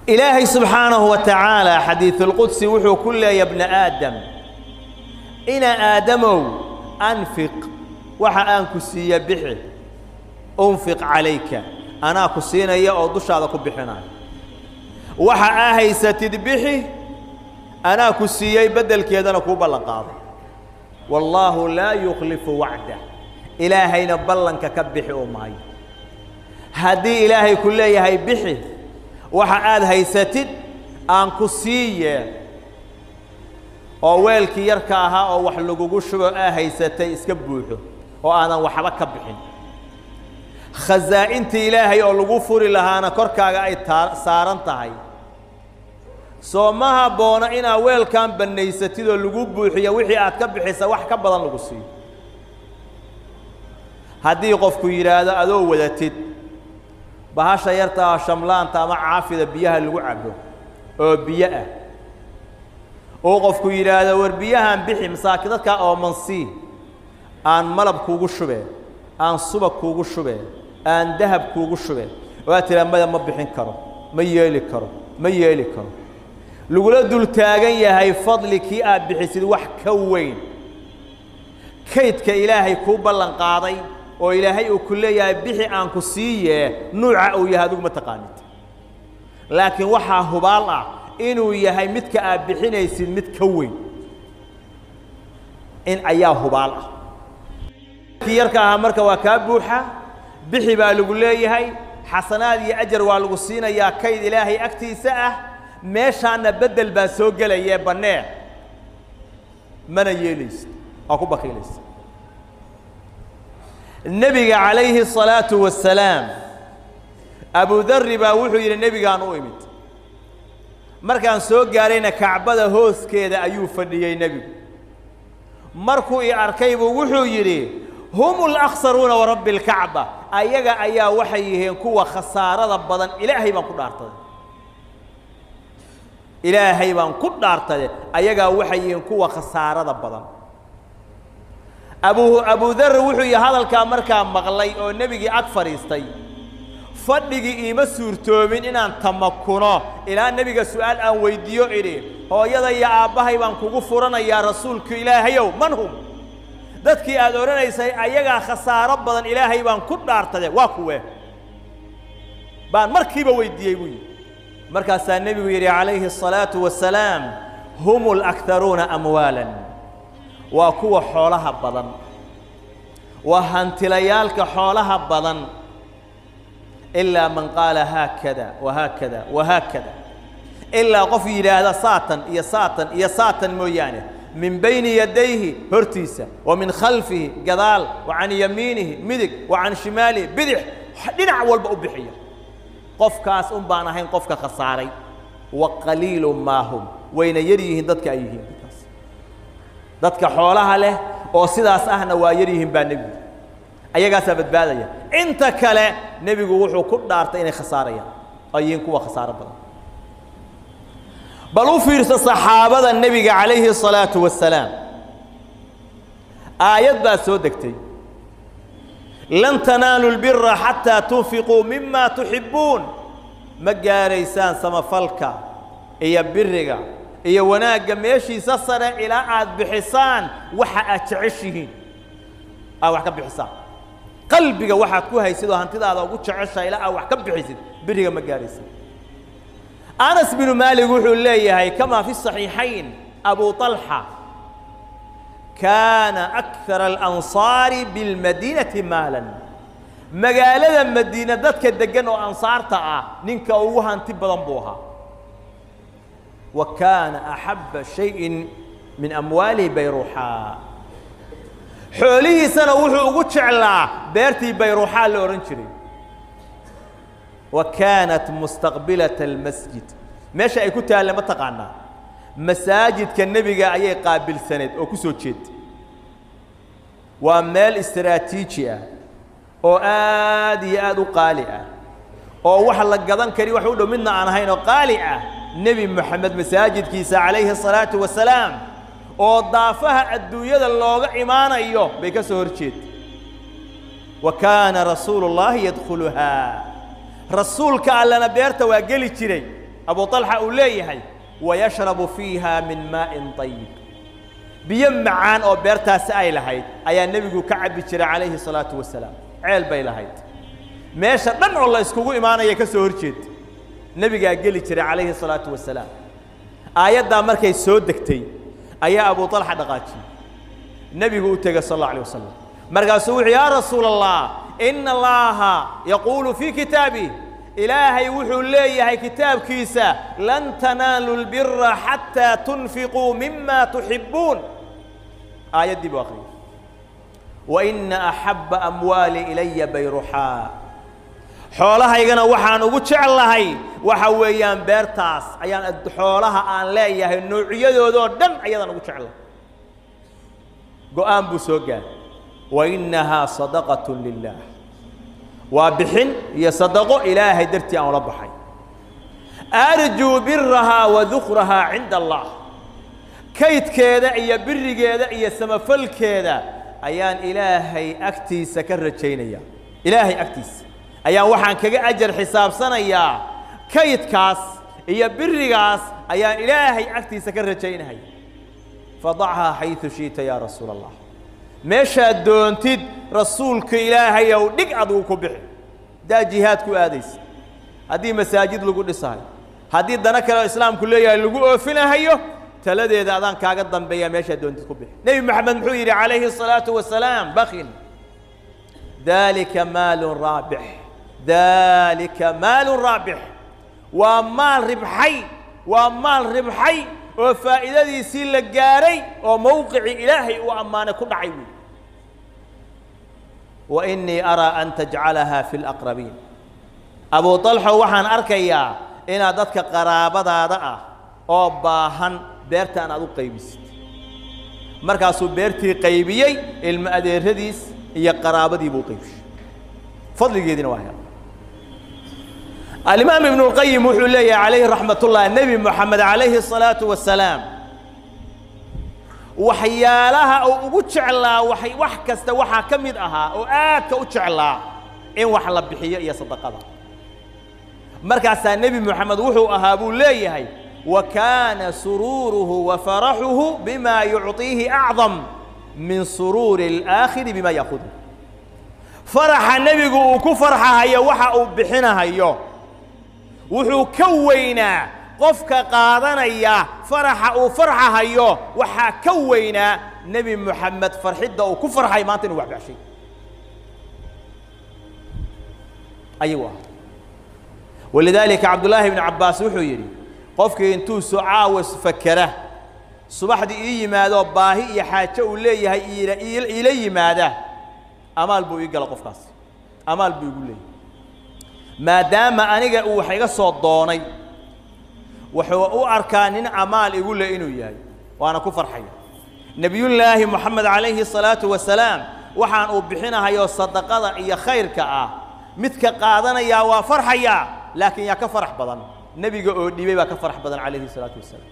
ilaahay subxaanahu wa tacaala xadiisulqudsi wuxuu ku leeya bna aadam ina aadamow anfiq waxa aan ku siiya bixi unfiq calayka anaa ku siinaya oo dushaada ku bixinaya waxa aa haysatid bixi anaa ku siiyey beddelkeedana kuu ballan qaaday wallaahu laa yukhlifu wacdah ilaahayna ballanka ka bixi u maayo haddii ilaahay ku leeyahay bixi waxa aad haysatid aan ku siiye oo weelkii yarka ahaa oo wax lagugu shubo aa haysatay iska buuxo oo aadan waxba ka bixin khasaa'intii ilaahay oo lagu furi lahaana korkaaga ay taa saaran tahay soo ma habboona inaad weelkan bannaysatid oo lagu buuxiyo wixii aad ka bixisa wax ka badan lagu siiyo haddii qofku yidhaahdo adoo wadatid bahasha yarta ah shamlaanta ama caafida biyaha lagu cabo oo biyo ah uu qofku yidhaahdo war biyahan bixi masaakin dadkaa oomansii aan malab kuugu shubeen aan subag kuugu shubeen aan dahab kuugu shubeen waad tiraa maya ma bixin karo ma yeeli karo ma yeeli karo lagula dul taagan yahay fadli kii aad bixisid wax ka weyn kaydka ilaahay kuu ballan qaaday oo ilaahay uu ku leeyahay bixi aan ku siiye nuuca uu yahay adigu ma taqaanid laakiin waxaa hubaal ah inuu yahay midka aad bixinaysid mid ka weyn in ayaa hubaal ah kii yarka ahaa marka waa kaa buuxa bixi baa lagu leeyahay xasanaad iyo ajar waa lagu siinayaa kayd ilaahay agtiisa ah meeshaanna beddel baa soo gelayee bannee mana yeelaysid waa ku bakiilaysa nebiga calayhi الصalaaةu wasalaam abudari baa wuxuu yidhi nebigaan u imid markaan soo gaarayna kacbada hooskeeda ayuu fadhiyey nebigu markuu i arkay buu wuxuu yidhi hum اlaksaruuna warabbi اlkacba ayaga ayaa waxay yihiin kuwa khasaarada badan ilaahay baan ku dhaartaday ilaahay baan ku dhaartade ayagaa waxay yihiin kuwa khasaarada badan abu abudar wuxuu yihi hadalkaa markaa maqlay oo nebigii ag fadhiistay fadhigii iima suurtoomin inaan tamakuno ilaa nebiga su'aal aan weyddiiyo idhi hooyada iyo aabbahay baan kugu furanayaa rasuulku ilaahayow man hum dadkii aad odhanaysay ayagaa khasaaro badan ilaahay baan ku dhaartade waa kuwe baan markiiba weyddiiyey buu yidhi markaasaa nebigu yidhi calayhi الصalaaةu wasalaam hum اlakharuuna amwaalan waa kuwa xoolaha badan waa hantilayaalka xoolaha badan ilaa man qaala haakada wahaakada wahaakada ilaa qof yidhaahda saatan iyo saatan iyo saatan mooyaane min bayni yadayhi hortiisa wa min khalfihi gadaal wa can yamiinihi midig wa can shimaalihi bidix dhinac walba u bixiya qofkaas un baan ahayn qofka khasaaray wa qaliilu maa hum wayna yar yihiin dadka ay yihiin dadka xoolaha leh oo sidaas ahna waa yar yihiin baa nebigu ayagaasaa badbaadaya inta kale nebigu wuxuu ku dhaartay inay khasaarayaan oo yihiin kuwa khasaaro badan bal u fiirso saxaabada nebiga calayhi الصalaaةu wasalaam aayad baa soo degtay lan tanaalu اlbira xataa tunfiquu mima tuxibbuun ma gaaraysaan samafalka iyo biriga iyo wanaagga meeshiisa sare ilaa aad bixisaan waxa aad jeceshihiin aad wax ka bixisaan qalbiga waxaad ku haysid oo hantidaada ugu jeceshaha ilaa aad wax ka bixisid biriga ma gaaraysid anas binu maalik wuxuu leeyahay kamaa fi صaxiixayn abu طalxa kaana akara alansaari biاlmadiinati maalan magaalada madiina dadka deggan oo ansaarta ah ninka ugu hanti badan buu ahaa wa kaana axabba shayin min amwaalihi bayruuxaa xoolihiisana wuxuu ugu jeclaa beertii bayruuxaa la odhan jiray wa kaanat mustaqbilata almasjid meesha ay ku taalle ma taqaanaa masaajidka nebiga ayay qaabilsaneed oo ku soo jeeda waa meel istaraatiiji ah oo aad iyo aad u qaali ah oo wax la gadan kari wax u dhow midna aan ahayn oo qaali ah nebi moxamed masaajidkiisa calayhi الصalaaةu wasalaam oo daafaha adduunyada looga imaanayo bay ka soo hor jeeda wa kaana rasuulu اllaahi yadkhuluhaa rasuulka allana beerta waa geli jiray abu طalxa uu leeyahay wayashrabu fiiha min maa'in طayib biyo macaan oo beertaasi ay lahayd ayaa nebigu ka cabbi jiray calayhi الsalaaةu wasalaam ceel bay lahayd meesha dhan oo la iskugu imaanaya ka soo hor jeeda nebigaa geli jiray calayhi الsalaaةu wasalaam aayaddaa markay soo degtay ayaa abu طalxa dhaqaajiyey nebigu u tegey sal اlه alيه wasalam markaasuu wuxuu yaa rasuula allah ina allaha yaquulu fii kitaabih ilaahay wuxuu leeyahay kitaabkiisa lan tanaalu lbira xataa tunfiquu mima tuxibbuun aayaddii buu akhriyey waina axabba amwaali ilaya bayruxaa xoolahaygana waxaan ugu jeclahay waxa weeyaan beertaas ayaan xoolaha aan leeyahay noocyadoodoo dhan ayadaan ugu jeclahay go-aan buu soo gaaray wainahaa sadaqat lilah waa bixin iyo sadaqo ilaahay dartii aan ula baxay arjuu birahaa wa dukrahaa cinda allah kaydkeeda iyo birigeeda iyo samafalkeeda ayaan ilaahay agtiisa ka rajaynaya ilaahay agtiisa ayaan waxaan kaga ajar xisaabsanayaa kaydkaas iyo birigaas ayaan ilaahay agtiisa ka rajaynahaya fadachaa xayثu shiita yaa rasuula allah meeshaad doontid rasuulka ilaahayow dhig adugu ku bixi haddaa jihaad ku aadaysa haddii masaajid lagu dhisahayo haddii dana kale oo islaamku leeyahay lagu oofinahayo taladeeda adaan kaaga dambeeya meeshaad doontid ku bixi nebi moxamed muxuu yidhi calayhi الsalaaةu wasalaam bakin dalika maalun raabix dalika maalun raabix waa maal ribxay waa maal ribxay oo faa'iidadiisii la gaaray oo mowqicii ilaahay uu ammaanay ku dhacay wey wa innii araa an tajcalahaa fi laqrabiin abu طalxo waxaan arkayaa inaad dadka qaraabadaada ah oo baahan beertaan aad u qaybisid markaasuu beertii qaybiyey ilmo adeeradiis iyo qaraabadii buu qaybishay fadligeediina waa hel alimaam ibnu اlqayim wuxuu leeyahay calayhi raxmat ullah nebi moxamed calayhi الsalaaةu wasalaam waxyaalaha uu ugu jeclaa waay wax kasta waxaa ka mid ahaa oo aadka u jeclaa in wax la bixiyo iyo sadaqada markaasaa nebi moxamed wuxuu ahaa buu leeyahay wa kaana suruuruhu wa faraxuhu bima yucطiihi acdam min suruuri اlaakhiri bima yaakudu faraxa nebigu uu ku farxahayo waxa uu bixinahayo wuxuu ka weynaa qofka qaadanaya faraxa uu farxahayo waxaa ka weynaa nebi moxamed farxidda uu ku farxay maanta inuu waxbaxshay ayuu ah walidaalika cabdullaahi ibnu cabbaas wuxuu yidhi qofkii intuu soo caawa fakera subaxdii ii yimaadoo baahi iyo xaajo uu leeyahay iila iila yimaada amaal buu ii gala qofkaas amaal buu igu leeyahay maadaama aniga uu wax iga soo doonay wuxuu u arkaa nin amaal igu le inuu yahay waana ku farxaya nebiyullaahi moxamed calayhi الsalaatu wasalaam waxaan uu bixinahayo sadaqada iyo khayrka ah midka qaadanayaa waa farxaya laakiin yaa ka farax badan nebiga oo dhiibay baa ka farax badan calayhi الsalaatu wasalaam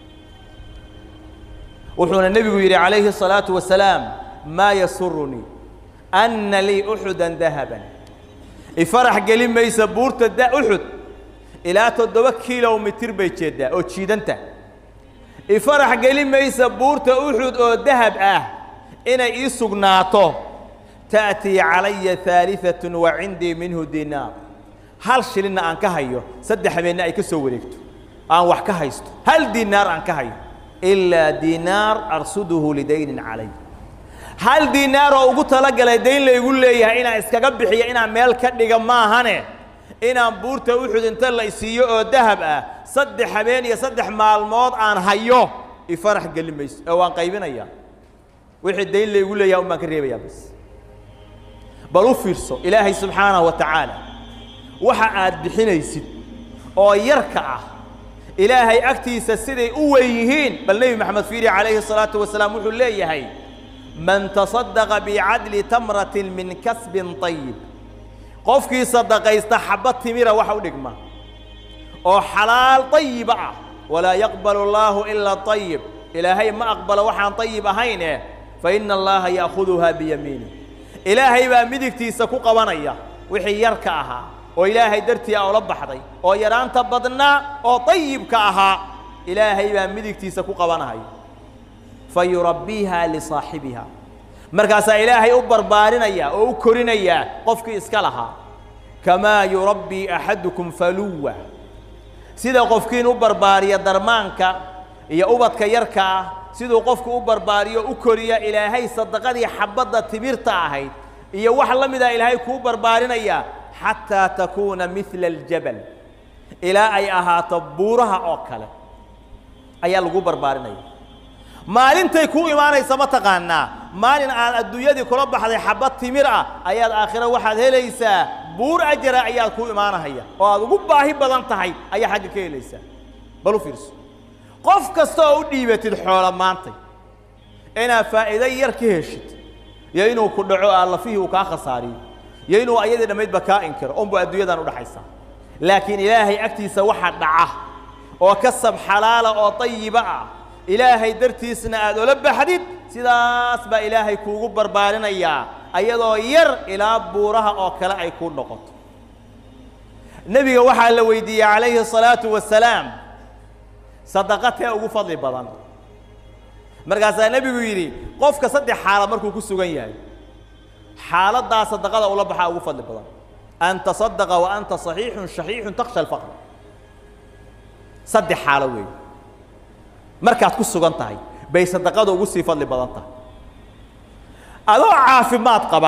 wuxuuna nebigu yidhi calayhi الsalaatu wasalaam maa yasurunii ana lii uxuda dahaban ifarax geli maysa buurta da uxud ilaa toddoba kilomitir bay jeeddaa oo jiidanta ifarax geli maysa buurta uxud oo dahab ah inay ii sugnaato ta'tii calaya haaliatun wa cindii minhu dinaar hal shilinna aan ka hayo saddex habeenna ay ka soo wareegto aan wax ka haysto hal dinaar aan ka hayo ilaa dinaar arsuduhu lidaynin calay hal dinaar oo ugu talagalay dayn laygu leeyahay inaan iskaga bixiyo inaan meel ka dhiga maahane inaan buurta uxud inta la isiiyo oo dahab ah saddex habeen iyo saddex maalmood aan hayo ifarax geli mayso oo waan qaybinayaa wixii dayn laygu leeyahay un baan ka reebayaa bas bal u fiirso ilaahay subxaanahu wa tacaala waxa aad bixinaysid oo yarka ah ilaahay agtiisa siday u weyn yihiin bal nebi maxamed fiiri calayhi الsalaatu wasalaam wuxuu leeyahay man taصadaqa bicadli tamratin min kasbin طayib qofkii sadaqaysta xabad timira waxa u dhigma oo xalaal طayiba ah walaa yaqbal اllaahu ilaa طayib ilaahay ma aqbalo waxaan طayib ahayne faina allaha ya'khuduhaa biyamiinih ilaahay baa midigtiisa ku qabanaya wixii yarka ahaa oo ilaahay dartii a ula baxday oo yaraanta badnaa oo dayibka ahaa ilaahay baa midigtiisa ku qabanahaya fa yurabbiiha lisaaxibiha markaasaa ilaahay u barbaarinaya oo u korinayaa qofkii iska lahaa kamaa yurabbii axadukum faluwa sida qofkiin u barbaariya darmaanka iyo ubadka yarka ah siduu qofku u barbaariyo u koriya ilaahay sadaqadii xabadda tibirta ahayd iyo wax la mida ilaahay kuu barbaarinaya xataa takuuna midla aljabal ilaa ay ahaato buuraha oo kale ayaa lagu barbaarinaya maalintay kuu imaanaysa ma taqaanaa maalin aad adduunyadii kula baxday xabad timir ah ayaad aakhiro waxaad helaysaa buur ajara ayaad kuu imaanahaya oo aad ugu baahi badan tahay ayaa xagga ka helaysaa bal u fiirso qof kasta oo u dhiibatid xoola maantay inaad faa'iido yar ka heshid iyo inuu ku dhaco allafihii uu kaa khasaariyo iyo inuu ayadii dhammaydba kaa inkiro unbu adduunyadan udhaxaysaa laakiin ilaahay agtiisa waxa dhaca oo kasab xalaala oo dayiba ah ilaahay dartiisna aad ola baxdid sidaas baa ilaahay kuugu barbaarinayaa ayadoo yar ilaa buuraha oo kale ay kuu noqoto nebiga waxaa la weydiiyey calayhi الsalaatu wasalaam sadaqatee ugu fadli badan markaasaa nebigu yidhi qofka saddex xaalad markuu ku sugan yahay xaaladdaa sadaqada ula baxaa ugu fadli badan an taصadaqa wa anta صaxiixun shaxiixun taksha alfaqr saddex xaalo weey markaad ku sugan tahay bay sadaqada ugu sii fadli badan tahay adoo caafimaad qaba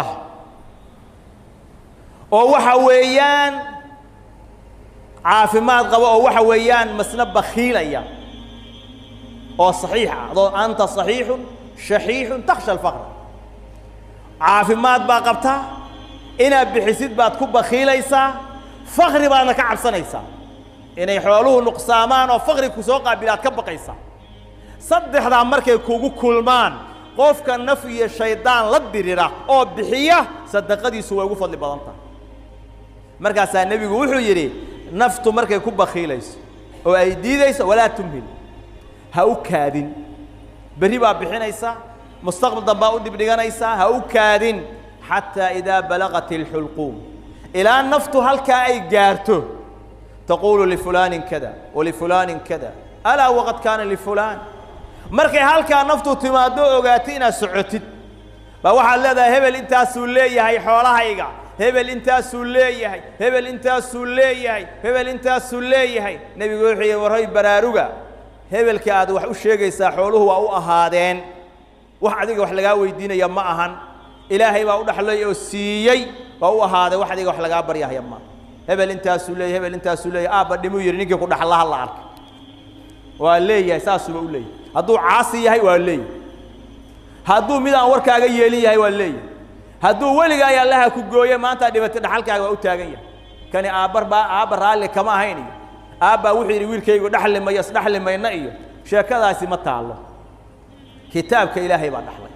oo waxa weeyaan caafimaad qaba oo waxa weeyaan masna bakiilaya oo صaxiix ah adoo anta صaxiixun shaxiixun taksha alfaqr caafimaad baa qabtaa inaad bixisid baad ku bakiilaysaa fakri baadna ka cabsanaysaa inay xooluhu nuqsaamaan oo fakri ku soo qaabilaad ka baqaysaa saddexdaa markay kugu kulmaan qofka naf iyo shaydaan la dirira oo bixiya sadaqadiisu way ugu fadli badan tahay markaasaa nebigu wuxuu yidhi naftu markay ku bakiilayso oo ay diidayso walaa tumhil ha u kaadin berri baa bixinaysaa mustaqbal dambaa u dibdhiganaysaa ha u kaadin xataa idaa balaqat اlxulquum ilaa naftu halkaa ay gaarto taquulu lifulaanin kada walifulaanin kada alaa waqad kaana lifulaan markay halkaa naftu timaado ogaatay inaad socotid baa waxaad leedahay hebel intaasuu leeyahay xoolahayga hebel intaasuu leeyahay hebel intaasuu leeyahay hebel intaasuu leeyahay nebigu wuxuu yidhi warray baraaruga hebelka aad wax u sheegaysaa xooluhu waa u ahaadeen wax adiga wax lagaa weydiinaya ma ahan ilaahay baa u dhaxlay oo siiyey waa u ahaaday wax adiga wax lagaa baryahaya ma hebel intaasuu leeyahay hebel intaasuu leeyahay aabba dhimuu yidhi ninkii ku dhaxlaha la arkay waa leeyahay saasuba u leeyahay hadduu caasi yahay waa leeyahay hadduu mid aan warkaaga yeelin yahay waa leeyahay hadduu weliga ay allaha ku gooye maantaa dhibatay dhaxalkaaga waa u taagan yahay kani aabbar baa aabba raalli kama ahayn iyo aabbaa wuxuu yidhi wiilkaygu dhaxli mayo isdhaxli mayna iyo sheekadaasi ma taallo kitaabka ilaahay baa dhaxlay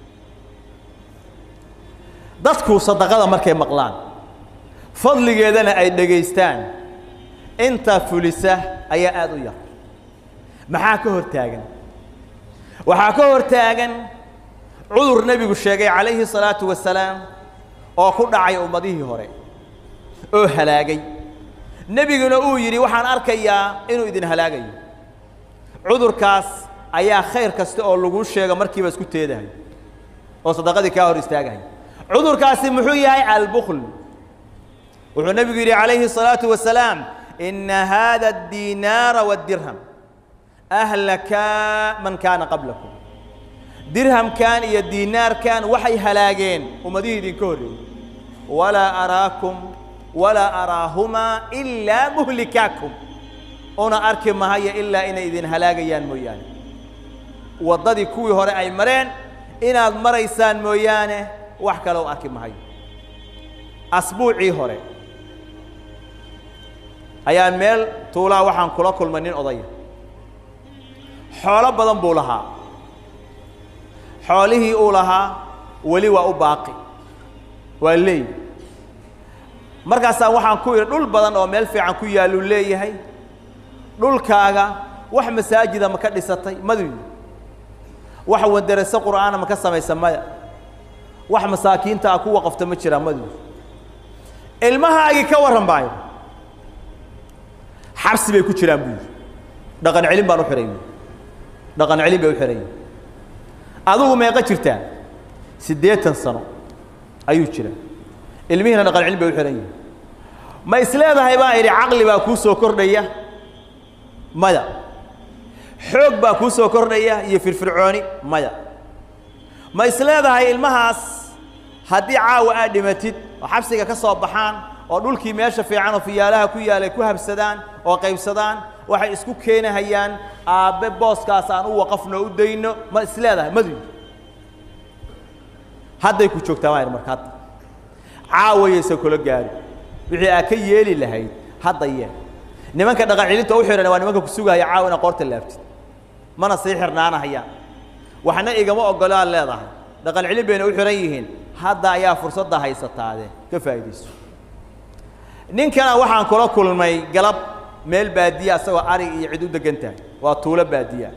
dadku sadaqada markay maqlaan fadligeedana ay dhegaystaan inta fulisa ayaa aada u yar maxaa ka hor taagan waxaa ka hor taagan cudur nebigu sheegay calayhi salaatu wasalaam oo ku dhacay ummadihii hore oo halaagay nebiguna uu yidhi waxaan arkayaa inuu idin halaagayo cudurkaas ayaa khayr kasta oo laguu sheego markiiba isku teedahay oo sadaqadii kaa hor istaagahay cudurkaasi muxuu yahay albukl wuxuu nebigu yidhi calayhi الsalaaةu wasalaam ina hada الdiinaara wالdirham ahlakaa man kaana qablakum dirhamkan iyo diinaarkan waxay halaageen ummadihii idinka horreeyey walaa araakum walaa araahumaa ilaa muhlikaakum una arki mahayo ilaa inay idin halaagayaan mooyaane waddadii kuwii hore ay mareen inaad maraysaan mooyaane wax kale u arki mahayo asbuucii hore ayaan meel tuulaa waxaan kula kulmay nin odaya xoolo badan buu lahaa xoolihii uu lahaa weli waa u baaqi waa leey markaasaa waxaan ku idhi dhul badan oo meel fiican ku yaalluu leeyahay dhulkaaga wax masaajida ma ka dhisatay madu wax wanderase qur'aana ma ka samaysa maya wax masaakiinta ah ku waqafta ma jiraa madu ilmahaagii ka warran baayo xabsi bay ku jiraan buu yidhi dhaqan celin baan u xihay buui dhaqan celin bay u xihan yihin adigu meeqa jirtaa siddeetan sano ayuu jira ilmihiina dhaqan celin bay u xihan yihin ma isleedahay baa idhi caqli baa kuu soo kordhaya maya xoog baa kuu soo kordhaya iyo firfircooni maya ma isleedahay ilmahaas haddii caawa aad dhimatid oo xabsiga ka soo baxaan oo dhulkii meesha fiican oo fiyaalaha ku yaalay ku habsadaan oo qaybsadaan waxay isku keenahayaan aabbe booskaas aan u waqafno u dayno ma isleedahay madu hadday ku joogtaa maa marka hadda caawayaysa kula gaari wixii aad ka yeeli lahayd hadda yeel nimanka dhaqan celinta u xidhan waa nimanka ku sugahaya caawa inaad qoorta laabtid mana sii xirnaanahayaan waxna igama ogolo aad leedahay dhaqan celin bayna u xihan yihiin hadda ayaa fursadda haysataade ka faa'iidayso ninkana waxaan kula kulmay galab meel baadiya asagoo arig iyo cid u degan tahay waa tuulo baadiya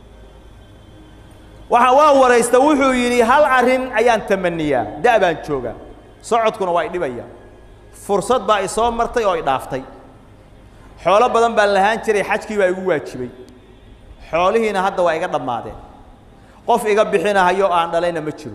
waxa waa waraysta wuxuu yidhi hal arrin ayaan tamaniyaa da' baan joogaa socodkuna waa idhibaya fursad baa isoo martay oo idhaaftay xoolo badan baan lahaan jiray xajkii baa igu waajibay xoolihiina hadda waa iga dhammaadeen qof iga bixinahayo aan dhalayna ma jiro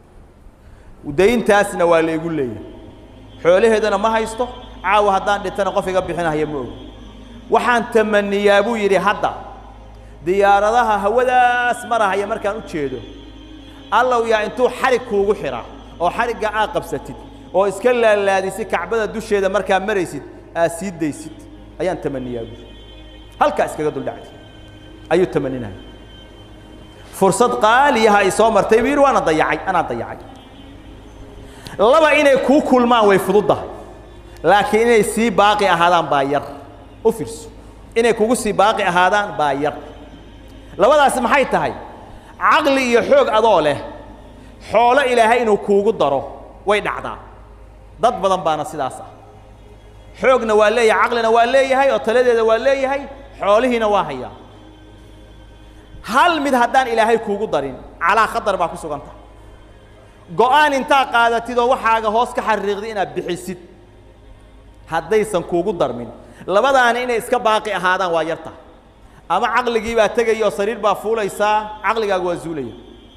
dayntaasna waa la igu leeyahay xoolaheedana ma haysto caawa haddaan dhintana qof iga bixinahayo ma og waxaan tamaniyaa buu yidhi hadda diyaaradaha hawadaas marahaya markaan u jeedo allow yaa intuu xarig kuugu xidhaa oo xarigga aad qabsatid oo iska laalaadisid kacbada dusheeda markaa maraysid aad sii daysid ayaan tamaniyaa buui halkaa iskaga duldhacdi ayuu tamaninaya fursad qaaliyaha ay soo martay buu yidhi waana dayacay anaan dayacay laba inay kuu kulmaan way fududdahay laakiin inay sii baaqi ahaadaan baa yar u fiirso inay kugu sii baaqi ahaadaan baa yar labadaasi maxay tahay caqli iyo xoog adoo leh xoolo ilaahay inuu kuugu daro way dhacdaa dad badan baana sidaas ah xoogna waa leeyahay caqlina waa leeyahay oo taladeeda waa leeyahay xoolihiina waa hayaa hal mid haddaan ilaahay kuugu darin calaa khatar baa ku sugan tahay go-aan intaa qaadatid oo waxaaga hoos ka xariiqda inaad bixisid haddaysan kuugu darmin labadaana inay iska baaqi ahaadaan waa yarta ama caqligii baa tegaya oo sariir baa fuulaysaa caqligaaga waa zuulaya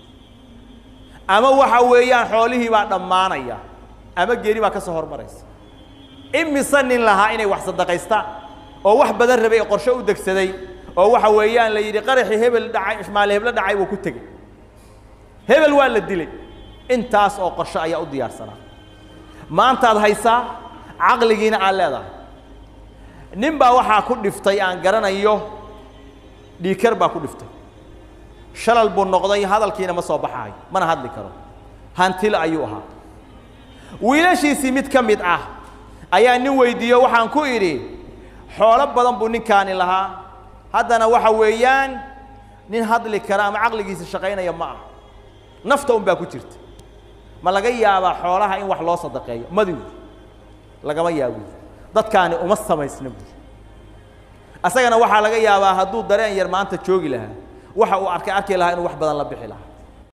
ama waxa weeyaan xoolihii baa dhammaanaya ama geeri baa ka soo hormaraysa imise nin lahaa inay wax sadaqaystaan oo wax badan rabay ee qorshe u degsaday oo waxa weeyaan la yidhi qaraxii hebel dhacay ishmaale heblo dhacay buu ku tegey hebel waa la dilay intaas oo qorshe ayaa u diyaarsanaa maantaad haysaa caqligiina aad leedahay nin baa waxaa ku dhiftay aan garanayo dhiikar baa ku dhiftay shalal buu noqday hadalkiina ma soo baxaayo mana hadli karo hantila ayuu ahaa wiilashiisii mid ka mid ah ayaa nin weydiiyo waxaan ku idhi xoolo badan buu ninkaani lahaa haddana waxa weeyaan nin hadli kara ama caqligiisa shaqaynaya ma ah nafta un baa ku jirta ma laga yaabaa xoolaha in wax loo sadaqeeyo madigu lagama yaabo dadkaani uma samaysna buuri asagana waxaa laga yaabaa hadduu dareen yar maanta joogi lahaa waxa uu arkay arki lahaa inuu wax badan la bixi lahaa